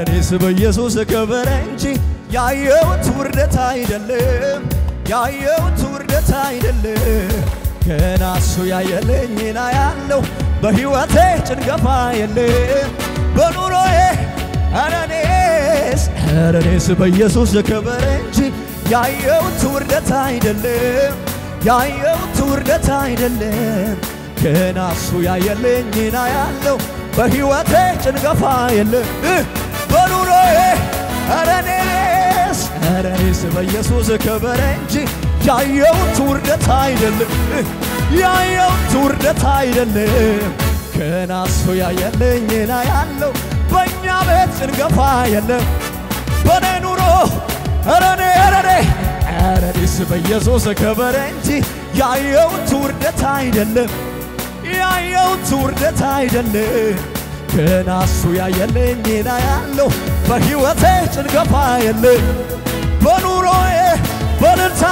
እኔስ በኢየሱስ ክብር እንጂ ያየሁት ውርደት አይደለም፣ ያየሁት ውርደት አይደለም። ገና እሱ ያየልኝና ያለው በሕይወቴ ጭንገፋ የለም በኑሮዬ ኧረ እኔስ ኧረ እኔስ በኢየሱስ ክብር እንጂ ያየሁት ውርደት አይደለም ያየሁት ውርደት አይደለም። ገና እሱ ያየልኝና ያለው በሕይወቴ ጭንገፋ የለም በኑሮዬ ኧረ እኔስ ኧረ እኔስ በኢየሱስ ክብር እንጂ ያየሁት ውርደት አይደለም ያየሁት ውርደት አይደለም። ገና እሱ ያየልኝና ያለው በእኛ ቤት ጭንገፋ የለም በኔ ኑሮ ኧረ እኔ ኧረ እኔ ኧረ እኔስ በኢየሱስ ክብር እንጂ ያየሁት ውርደት አይደለም ያየሁት ውርደት አይደለም። ገና እሱ ያየልኝና ያለው በሕይወቴ ጭንገፋ የለም በኑሮዬ በልልታ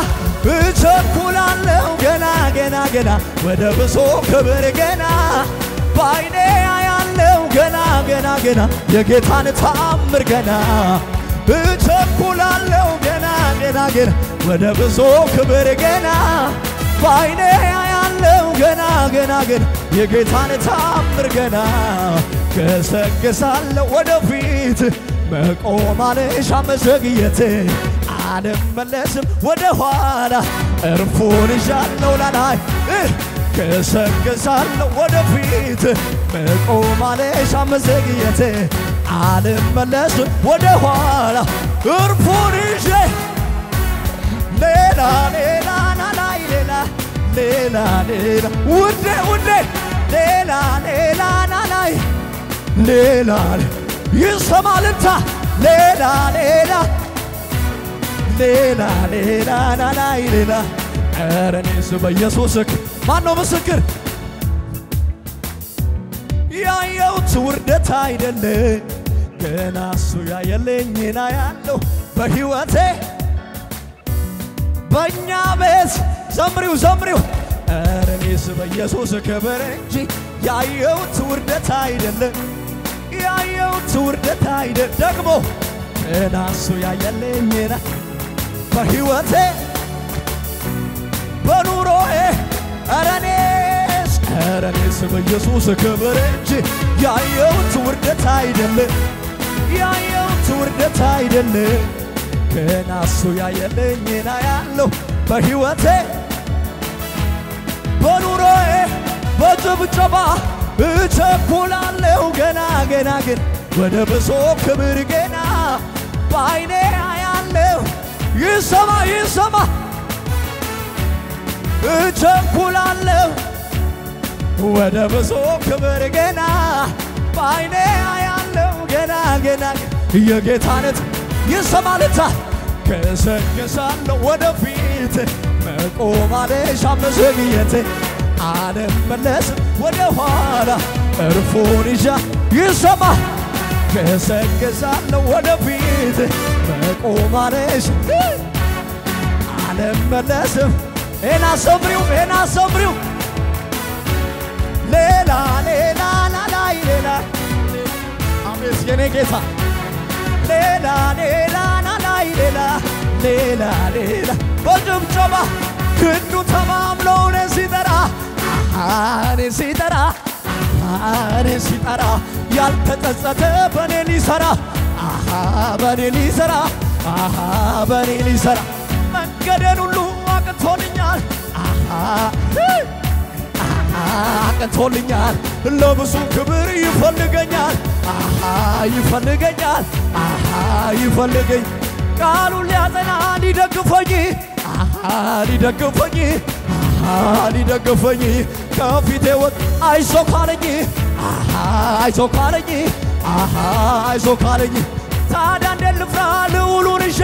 እቸኩላለሁ ገና ገና ገና ወደ ብሶ ክብር ገና በዓይኔ ያለው ገና ገና ገና የጌታን ታምር ገና እቸኩላለሁ ገና ገና ገና ወደ ብዙ ክብር ገና በዓይኔ ያለው ገና ገና ገና የጌታን ታምር ገና ገሰግሳለሁ ወደፊት መቆም አልሻም መዘግየት አልመለስም ወደ ኋላ እርፉን ይዣለሁ ላላይ ገሰግሳለሁ ወደፊት መቆም አልሻም መዘግየት አልመለስም ወደ ኋላ እርፉን ይዤ ሌላ ሌላ ናላይ ሌላ ሌላ ሌላ ውዴ ውዴ ሌላ ሌላ ናላይ ሌላ ይሰማልታ ሌላ ሌላ ሌላ ሌላ ናላይ ሌላ ኧረ እኔስ በኢየሱስ ማን ነው ምስክር? ያየሁት ውርደት አይደለም ገና እሱ ያየልኝና ያለው በሕይወቴ በእኛ ቤት ዘምሪው ዘምሪው ኧረ እኔስ በኢየሱስ ክብር እንጂ ያየሁት ውርደት አይደለም ያየሁት ውርደት አይደለም ደግሞ ገና እሱ ያየልኝና በሕይወቴ በኑሮዬ ኧረ እኔስ ኧረ እኔስ በኢየሱስ ክብር እንጂ ያየሁት ውርደት አይደለም ያየሁት ውርደት አይደለም ገና እሱ ያየልኝና ያለው በሕይወቴ በኑሮዬ በጭብጨባ እቸኩላለሁ ገና ገና ግን ወደ ብሶ ክብር ገና በዓይኔ ያለው ይሰማ ይሰማ እቸኩላለሁ ወደ ብዙ ክብር ገና በዓይኔ ያለው ገና ገና የጌታነት ይሰማልታ ገሰግሳለሁ ወደፊት መቆም አልሻም መዘግየት አልመለስም ወደ ኋላ እርፉን ይዣ ይሰማ ገሰግሳለሁ ወደፊት መቆም አልሻም አልመለስም ኤና ሰምሪው ኤና ሰምሪው ሌላ ሌላ ላላይ ሌላ አሜስ የኔ ጌታ ሌላ ሌላ ናላይ ሌላ ሌላ ሌላ በጭብጨባ ክንዱ ተማምሎ እኔን ሲጠራ እኔን ሲጠራ እኔን ሲጠራ ያልተጸጸተ በእኔ ሊሰራ በእኔ ሊሰራ በእኔ ሊሰራ መንገዴን ሁሉ አቅቶልኛል አቅቶልኛል ለብዙ ክብር ይፈልገኛል ይፈልገኛል ይፈልገኝ ቃሉን ሊያጸና ሊደግፈኝ ሊደግፈኝ ሊደግፈኝ ከፊቴ ወጥ አይዞ ካለኝ አይዞ ካለኝ አይዞ ካለኝ ታዲያ እንዴት ልፍራ ልዑሉን ይዤ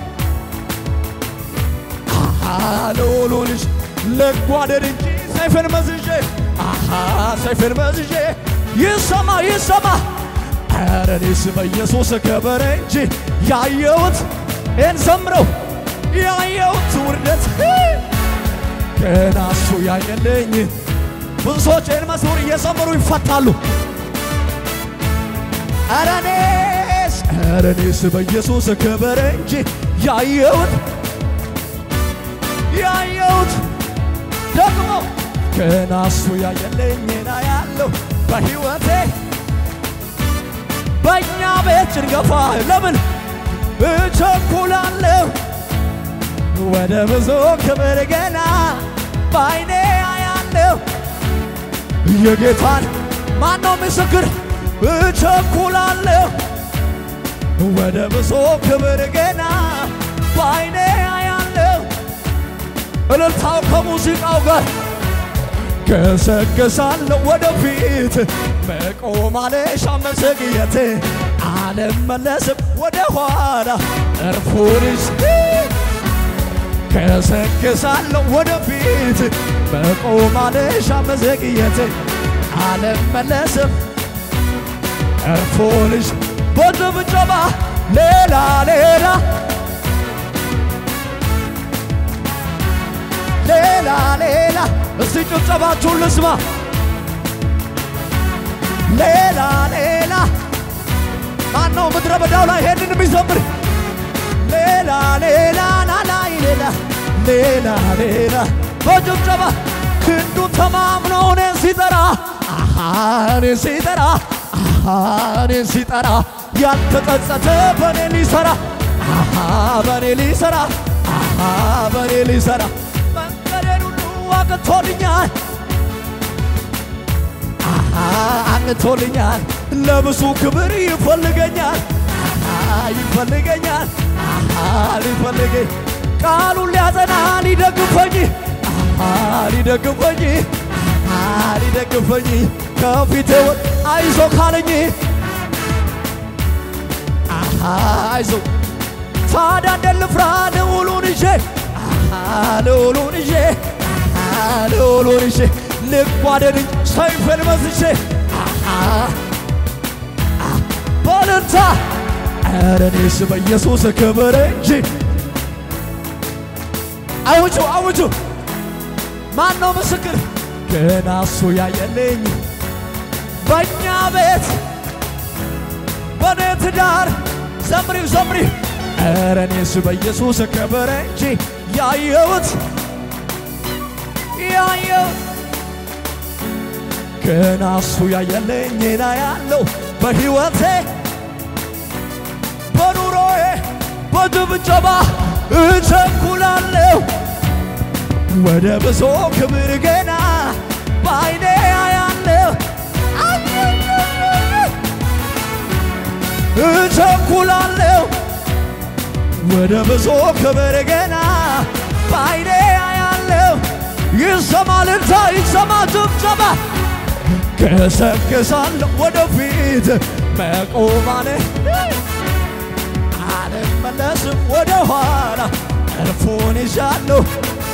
ልዑሉን ይዤ ልጓደድ እንጂ ሰይፍን መዝዤ ሰይፍን መዝዤ ይሰማ ይሰማ ኧረ እኔስ በኢየሱስ ክብር እንጂ ያየሁት እንዘምረው ያየሁት ውርደት ገና እሱ ያየልኝ ብዙ ሰዎች ይህን መዝሙር እየዘመሩ ይፈታሉ። ኧረ እኔ ኧረ እኔስ በኢየሱስ ክብር እንጂ ያየሁት ያየሁት ደግሞ ገና እሱ ያየለኝና ያለው በሕይወቴ በእኛ ቤት ጭንገፋ ለምን እቸኩላለሁ ወደ ብዙ ክብር ገና በዓይኔ አያለሁ የጌታን ማነው ምስክር እቸኩላለሁ ወደ ብዙ ክብር ገና በዓይኔ አያለሁ እልልታው ከሙዚቃው ጋር ገሰገሳለሁ ወደፊት መቆም አለሻ መዘግየት አልመለስም ወደ ኋላ እርፉንስ ገሰገሳለሁ ወደፊት መቆም አለሻ መዘግየት አልመለስም እርፉንስ በጭብጨባ ሌላ ሌላ ሌላ ሌላ እስቲ ጭብጨባችሁን ልስማ። ሌላ ሌላ ማነው ምድረ በዳው ላይ ይሄንን የሚዘምር? ሌላ ሌላ ናላይ ሌላ ሌላ ሌላ በጭብጨባ ክንዱ ተማምኖ እኔን ሲጠራ አሃ እኔን ሲጠራ አሃ እኔን ሲጠራ ያልተጸጸተ በእኔ ሊሰራ አሃ በእኔ ሊሰራ አሃ በእኔ ሊሰራ መንገዴን ሁሉ አቅቶልኛል አሃ አቅቶልኛል ለብዙ ክብር ይፈልገኛል አሃ ይፈልገኛል አሃ ሊፈልገኝ ቃሉን ሊያጸና ሊደግፈኝ አሃ ሊደግፈኝ አሃ ሊደግፈኝ ከፊቴ ወጥ አይዞ ካለኝ አሃ አይዞ ታዲያ እንደ ልፍራ ልዑሉን ይዤ አሃ ልዑሉን ይዤ አሃ ልዑሉን ይዤ ልጓደድኝ ሰይፌን መዝዤ አሃ በልልታ ኧረ እኔስ በኢየሱስ ክብር እንጂ አውጁ አውጁ ማን ነው ምስክር ገና እሱ ያየልኝ በእኛ ቤት በኔ ትዳር ዘምሪው ዘምሪው ኧረ እኔስ በኢየሱስ ክብር እንጂ ያየሁት ያየሁት ገና እሱ ያየልኝና ያለው በሕይወቴ በኑሮዬ በጭብጨባ እቸኩላለሁ ወደ ብዙ ክብር ገና በዓይኔ አያለሁ እቸኩላለሁ ወደ ብዙ ክብር ገና በዓይኔ አያለሁ ይሰማ እልልታ ይሰማ ጭብጨባ ገሰግሳለሁ ወደፊት መቆማኔ አልመለስም ወደ ኋላ እርፉን ይዣለሁ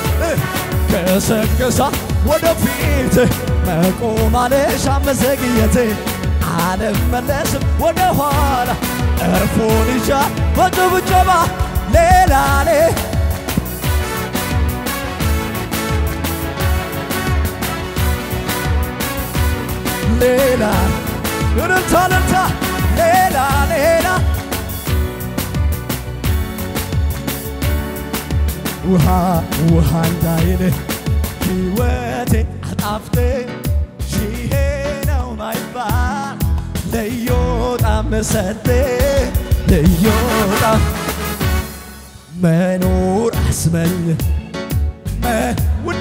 ገሰግሳ ወደፊት መቆማኔ ሻመዘግየት አልመለስም ወደ ኋላ እርፉን ይዣ በጭብጨባ ሌላ ሌ ሌላ እልልታ እልልታ ሌላ ሌላ ውሃ ውሃ እንዳይል ሕይወቴ አጣፍጥ ይሄ ነው ማይባል ልዩ ጣዕም ሰጥ ልዩ ጣዕም መኖር አስመኝ መ- ውዴ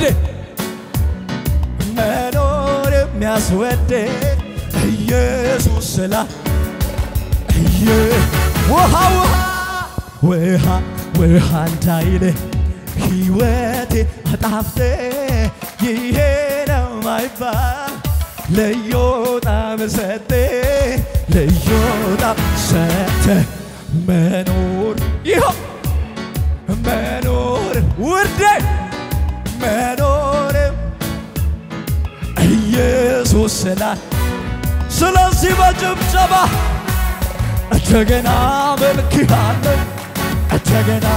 መኖር የሚያስወድ ኢየሱስ ስላ እየ ውሃ ውሃ ውሃ ውሃ እንዳይል ሕይወቴ አጣፍጥ ይሄ ነው ማይባል ልዩ ጣዕም ሰጥ ልዩ ጣዕም ሰጥ መኖር ይኸው መኖር ውዴ መኖር ኢየሱስ ስላል ስለዚህ በጭብጨባ እንደገና መልክሃለሁ እንደገና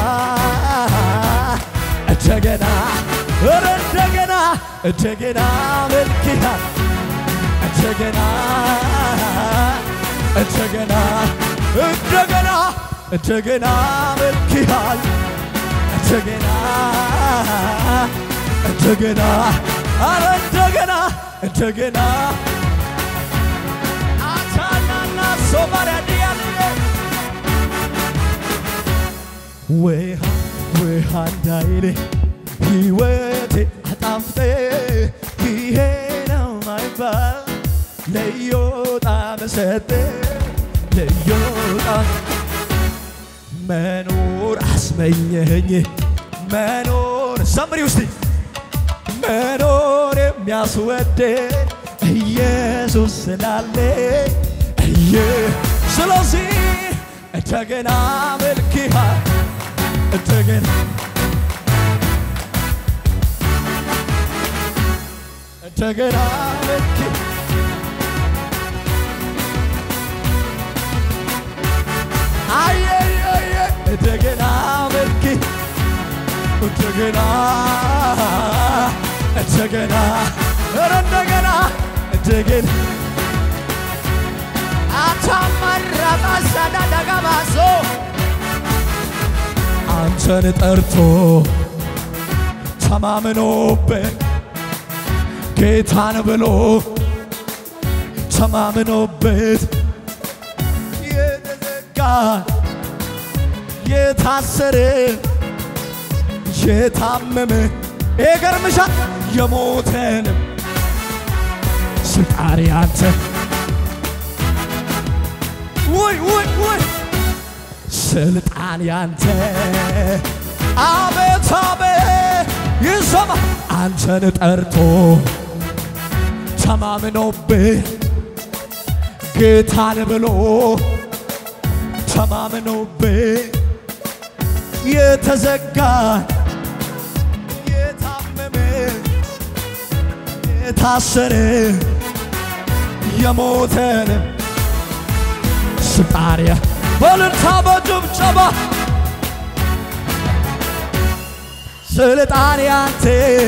እንደገና ኧረ እንደገና እንደገና መልክሃል እንደገና እንደገና እንደገና እንደገና መልክሃል እንደገና እንደገና አረ እንደገና እንደገና አታናና ሶማሪያዲያል ውሃ ውሃ እንዳይል ሕይወቴ አጣፍጤ ይሄ ነው ማይባል ልዩ ጣዕም ሰጠ ልዩ ጣዕም መኖር አስመኘኝ መኖር ሰምሪ ውስጥ መኖር የሚያስወድድ ኢየሱስ ስላለ እየ ስለዚህ እንደገና መልክሃል እንደገና እንደገና መልክ አየየየ እንደገና መልክ እንደገና እንደገና ኧረ እንደገና እንደገና አታመራቃሳዳ ደጋባሶ አንተን ጠርቶ ተማምኖበት ጌታን ብሎ ተማምኖበት የተዘጋ የታሰረ የታመመ ይገርምሻል የሞተንም ስጣሪ አንተ ውይ ውይ ውይ ስልጣን ያንተ አቤት አቤት ይሰማ አንተን ጠርቶ ተማምኖብህ ጌታን ብሎ ተማምኖብህ የተዘጋ የታመመ የታሰረ የሞተንም ስጣሪያ በልልታ በጭብጨባ ስልጣን ያንተ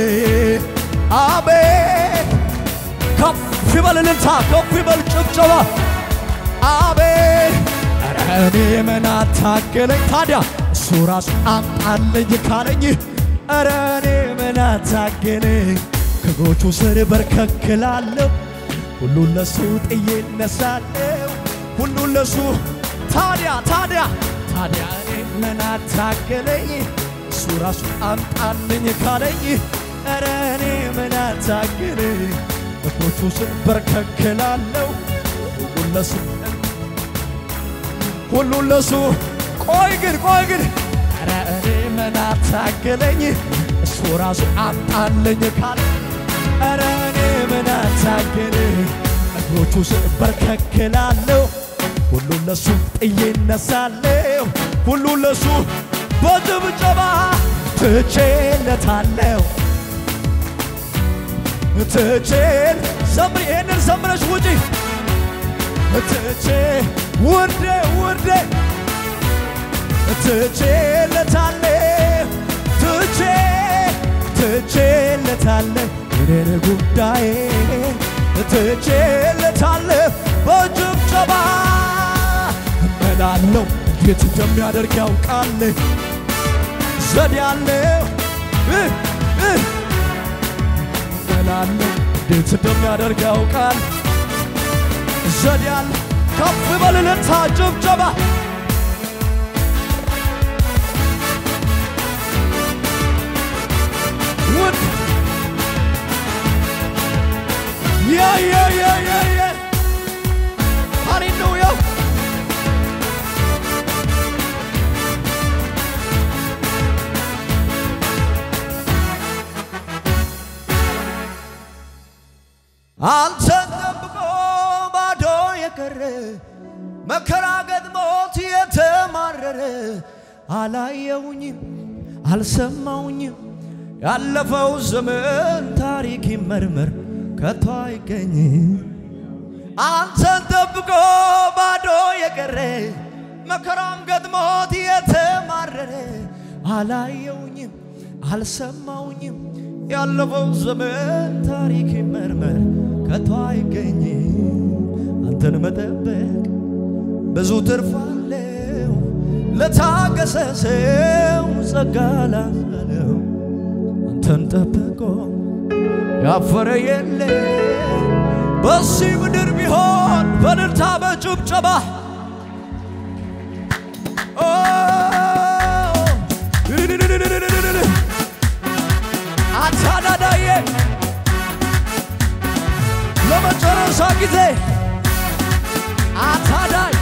አቤት ከፍ ይበል እልልታ ከፍ ይበል ጭብጨባ አቤት ኧረ እኔ ምን አታገለኝ ታዲያ እሱ ራሱ አምጣልኝ ካለኝ ኧረ እኔ ምን አታገለኝ ከእግሮቹ ስር በርከክላለሁ ሁሉን ለሱ ጥዬ እነሳለሁ ሁሉን ለሱ ታዲያ ታዲያ ታዲያ እኔ ምን አታገለኝ እሱ ራሱ አምጣልኝ ካለኝ ኧረ እኔ ምን አታገለኝ እግሮቹ ስር በርከክላለሁ ሁሉን ለሱ ሁሉን ለሱ ቆይ ግን ቆይ ግን ኧረ እኔ ምን አታገለኝ እሱ ራሱ አምጣልኝ ካለ ኧረ እኔ ምን አታገለኝ እግሮቹ ስር በርከክላለሁ ሁሉን ለሱ ጥዬ እነሳለሁ ሁሉን ለሱ በጭብጨባ ትቼለታለሁ ትቼል ዘምሪ ይህንን ዘምረሽ ውጪ ትቼ ውርዴ ውርዴ ትቼለታለሁ ትቼ ትቼለታለሁ የኔን ጉዳይ ትቼለታለሁ በጭብጨባ እመላለሁ እንዴት እንደሚያደርግ ያውቃል ዘዴ ያለው እመላለሁ እንዴት እንደሚያደርግ ያውቃል ዘዴ ያለ ከፍ በልልታ ጭብጨባ ውድ ያ ያ ያ ያ ያ ሃሌሉያ አንተን ጠብቆ ባዶ የቀረ መከራ ገጥሞት የተማረረ አላየውኝም አልሰማውኝም ያለፈው ዘመን ታሪክ ይመርመር ከቶ አይገኝም አንተን ጠብቆ ባዶ የቀረ መከራም ገጥሞት የተማረረ አላየውኝም አልሰማውኝም ያለፈው ዘመን ታሪክ ይመርመር ከቶ አይገኝም አንተን መጠበቅ ብዙ ትርፍ አለው ለታገሰ ሰው ጸጋ ላለው አንተን ጠብቆ ያፈረ የለ በዚህ ምድር ቢሆን በእልልታ በጭብጨባ ኦ፣ አታዳዳዬ ለመጨረሻ ጊዜ አታዳይ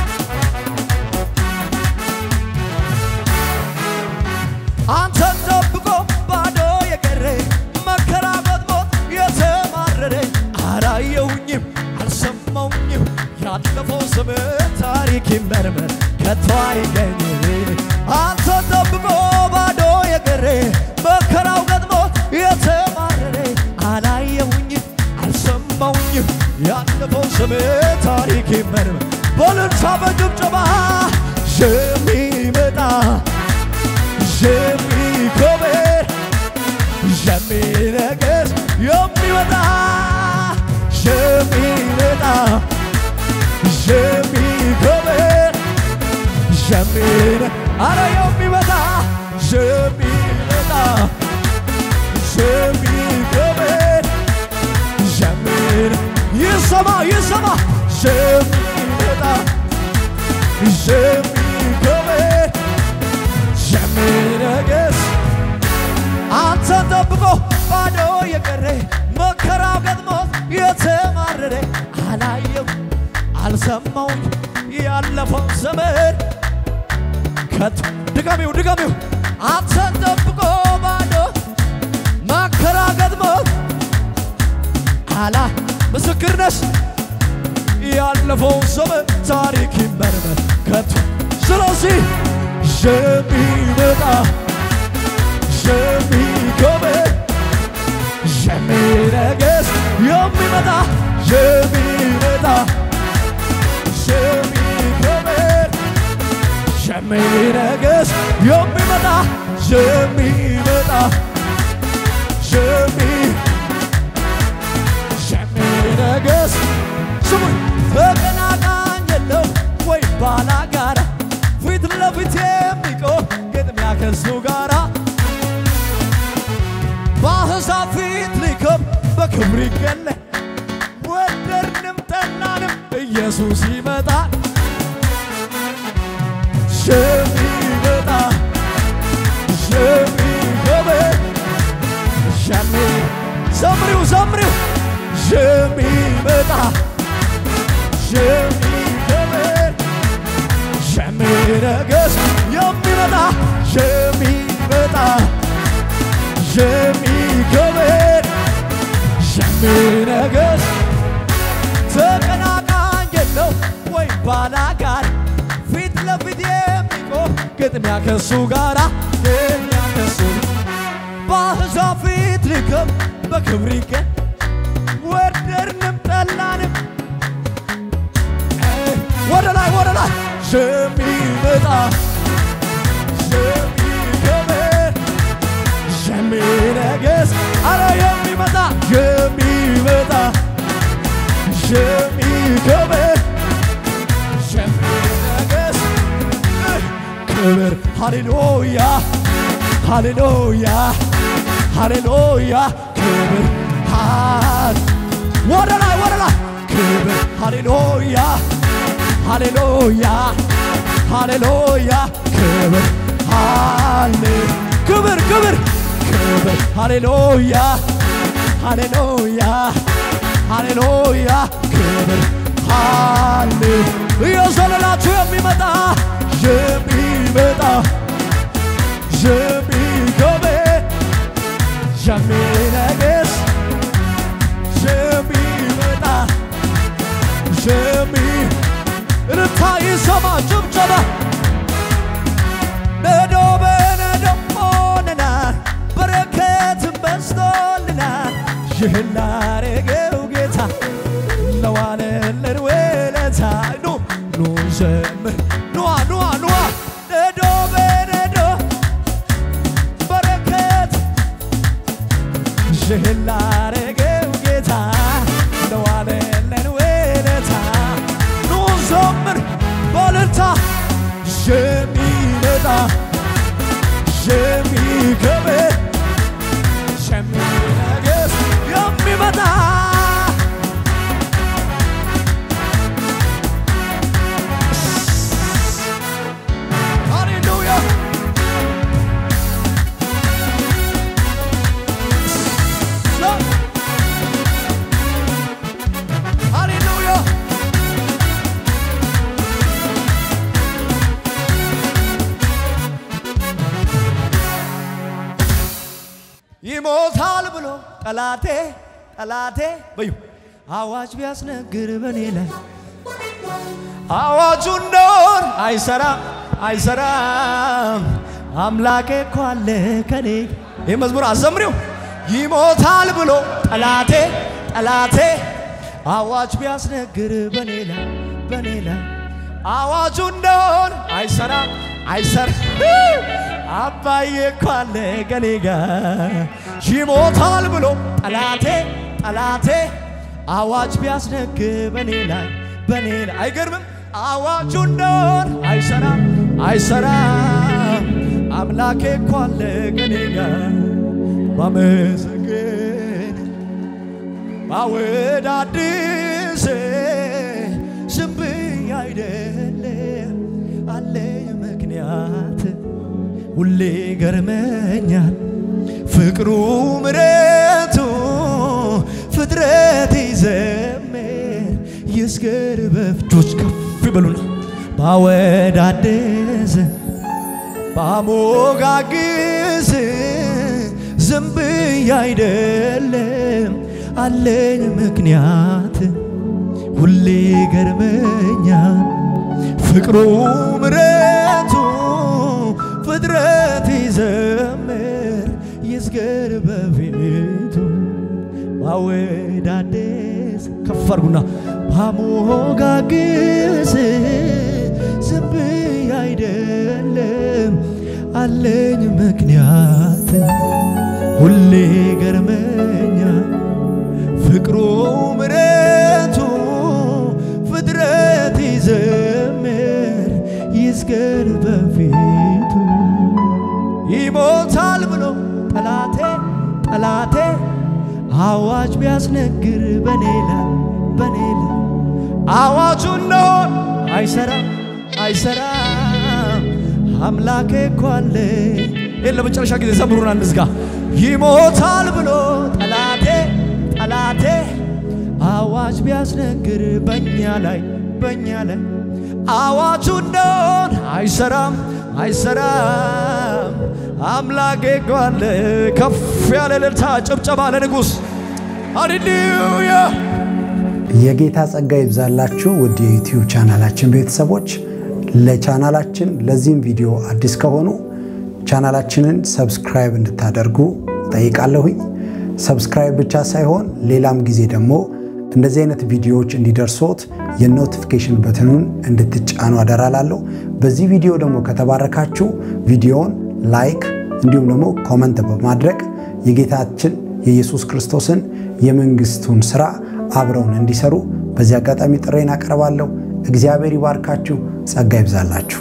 አንተን ጠብቆ ባዶ የቀረ መከራ ገጥሞት የተማረረ አላየውኝም አልሰማውኝም ያለፈው ስምህ ታሪክ ይመርመር ከቶ አይገኝ አንተን ጠብቆ ባዶ የቀረ መከራው ገጥሞት የተማረረ አላየውኝም አልሰማውኝም ያለፈው ስምህ ታሪክ ይመርመር በልልታ በጭብጨባ የሚመጣ የሚኮበር የሚነግስ የሚወጣ የሚመጣ የሚኮበር የሚነ አረ የሚመጣ የሚመጣ የሚኮበር የሚነ ይሰማ ይሰማ የሚመጣ የሚኮበር የሚነግስ አንተን ጠብቆ ባዶ የቀረ መከራው ገጥሞት የተማረረ አላየው አልሰማውኝ ያለፈው ዘመን ከቶ ድጋሚው ድጋሚው አንተን ጠብቆ ባዶ መከራ ገጥሞት አላ ምስክርነስ ያለፈው ዘመን ታሪክ ይመርመር ከቶ ስለዚህ የሚመጣ የሚጎበኝ የሚነግስ የሚመጣ የሚመጣ የሚጎበኝ የሚነግስ የሚመጣ የሚመጣ የሚ የሚነግስ ስሙኝ ተቀናቃኝ የለው ወይ ባላጋራ ፊት ለፊት የሚቆም ግጥሚያ ከሱ ጋራ በአሕዛብ ፊት ሊከብ በክብር ይገለ ወደድንም ጠላንም ኢየሱስ ይመጣል የሚመጣ የሚገበኝ የሚ ዘምሪው ዘምሪው የሚመጣ የሚገበኝ የሚነግስ የሚመጣ የሚመጣ የሚገበኝ የሚነግስ ተቀናቃኝ የለው ወይ ባላጋር ፊት ለፊት የሚቆም ግጥሚያ ከሱ ጋራ ግጥሚያ ከሱ በአሕዛብ ፊት ሊከብ በክብር ይገኝ ወደድንም ጠላንም ወደ ላይ ወደ ላይ የሚመጣ የሚከብር የሚነግስ አረ የሚመጣ የሚመጣ የሚከብር የሚነግስ ክብር ሃሌሉያ ሃሌሉያ ሃሌሉያ ክብር ሃሌ ወደ ላይ ወደ ላይ ክብር ሃሌሉያ ሃሌሉያ ሃሌሉያ ክብር ሃሌ ክብር ክብር ክብር ሃሌሉያ ሃሌሉያ ሃሌሉያ ክብር ሃሌ እየዘለላችሁ የሚመጣ የሚመጣ የሚከብር የሚነግስ የሚመጣ የሚ እልልታ ይሰማ ጭብጨባ ነዶ በነዶ ሆነናል በረከትን በዝቶልናል ይህን ላረገው ጌታ ለዋለልን ውለታ ኑ ኑ ዘምር ኑዋ ኑዋ ኑዋ ነዶ በነዶ በረከት ይህን ላረገው ጌታ ለዋለልን ውለታ ኑ ዘምር ይሞታል ብሎ ጠላቴ ጠላቴ በዩ አዋጅ ቢያስነግር በኔ ላይ አዋጁ እንደሆን አይሰራም አይሰራም አምላኬ እኮ አለ ከኔ ይህ መዝሙር አዘምሪው ይሞታል ብሎ ጠላቴ ጠላቴ አዋጅ ቢያስነግር በኔ ላይ በኔ ላይ አዋጁ እንደሆን አይሰራም አይሰራ አባዬ እኮ አለ ከኔ ጋር ይሞታል ብሎ ጠላቴ ጠላቴ አዋጅ ቢያስነግር በኔ ላይ በኔ ላይ አይገርምም አዋጁ እንደሆን አይሰራም አይሰራም አምላኬ እኮ አለ ከኔ ጋር ባመሰግን ባወዳድስ ዝም ብዬ አይደለም አለኝ ምክንያት ሁሌ ገርመኛል ፍቅሩ ምረቱ ፍጥረት ይዘምር ይስገር በፍጆች ከፍ ይበሉና ባወዳድስ ባሞጋግስ ዝም ብዬ አይደለም አለኝ ምክንያት ሁሌ ገርመኛል ፍቅሩ ምረቱ ፍጥረት ይዘምር ይስገር በፊቱ ባወዳደስ ከፍ አርጉና ባሞጋግስ ዝም ብዬ አይደለም አለኝ ምክንያት ሁሌ ገርመኛል ፍቅሩ ምረቱ ፍጥረት ይዘምር ይስገር በፊቱ ይሞታል ብሎ ጠላቴ ጠላቴ አዋጅ ቢያስነግር በኔ ላይ በኔ ላይ አዋጁ እንደሆን አይሰራም አይሰራም አምላኬ እኮ አለ ይህን ለመጨረሻ ጊዜ ዘምሩና እንዝጋ ይሞታል ብሎ ጠላቴ ጠላቴ አዋጅ ቢያስነግር በእኛ ላይ በእኛ ላይ አዋጁ እንደሆን አይሰራም አይሰራም አምላኬ እኮ አለ ከፍ ያለ እልልታ ጭብጨባ ለንጉሥ ሃሌሉያ የጌታ ጸጋ ይብዛላችሁ ውድ የዩቲዩብ ቻናላችን ቤተሰቦች። ለቻናላችን ለዚህም ቪዲዮ አዲስ ከሆኑ ቻናላችንን ሰብስክራይብ እንድታደርጉ ጠይቃለሁኝ። ሰብስክራይብ ብቻ ሳይሆን ሌላም ጊዜ ደግሞ እንደዚህ አይነት ቪዲዮዎች እንዲደርሶት የኖቲፊኬሽን በትኑን እንድትጫኑ አደራላለሁ። በዚህ ቪዲዮ ደግሞ ከተባረካችሁ ቪዲዮውን ላይክ እንዲሁም ደግሞ ኮመንት በማድረግ የጌታችን የኢየሱስ ክርስቶስን የመንግስቱን ስራ አብረውን እንዲሰሩ በዚህ አጋጣሚ ጥሬን አቀርባለሁ። እግዚአብሔር ይባርካችሁ፣ ጸጋ ይብዛላችሁ።